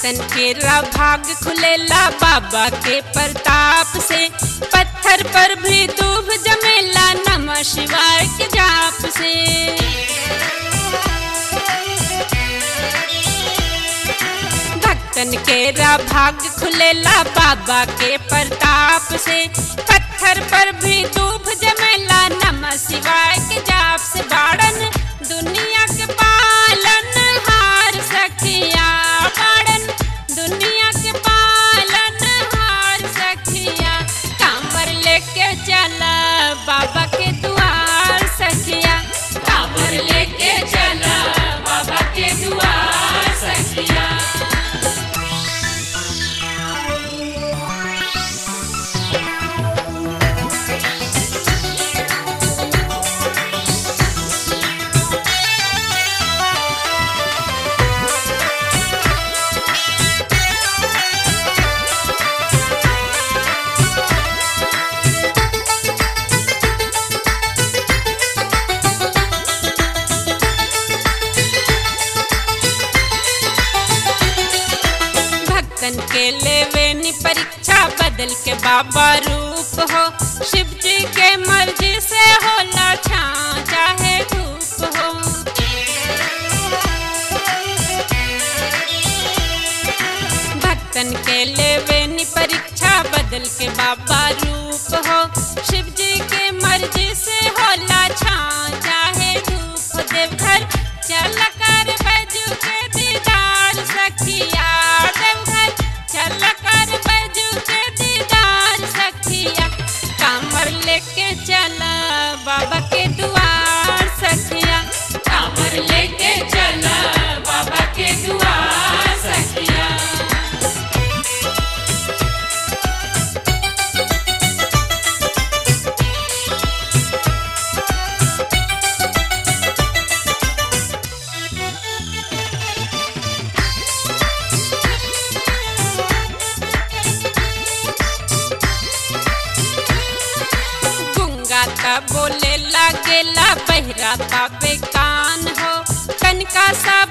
भक्तन के रा भाग खुलेला बाबा के प्रताप से पत्थर पर भी दूब जमेला नमः शिवाय के जाप से भक्तन के रा भाग खुलेला बाबा के प्रताप से पत्थर पर भी दूब जमेला नमः शिवाय के जाप से बाड़न दुनिया के पालन हार सखिया बाड़न दुनिया के पालन हार सखिया कांवर लेके चला बाबा के दुआर सखिया कांवर लेके चला बाबा के दुआर सखिया भक्तन के लेवे नी परीक्षा बदल के बाबा रूप हो शिव जी के मर्जी से होला छाँ चाहे धूप हो भक्तन के लेवे नी परीक्षा बदल के बाबा रूप हो शिव जी के मर्जी से होला छाँ चाहे धूप देवघर चल कर बैजू के दीदार सखिया देवघर चल कर बैजू के दीदार सखिया कामर लेके चला बाबा के दुआर सखिया कामर लेके चला बाबा के दुआर सखिया गुंगाता बोले लागेला बहराता बेकान हो कनका सा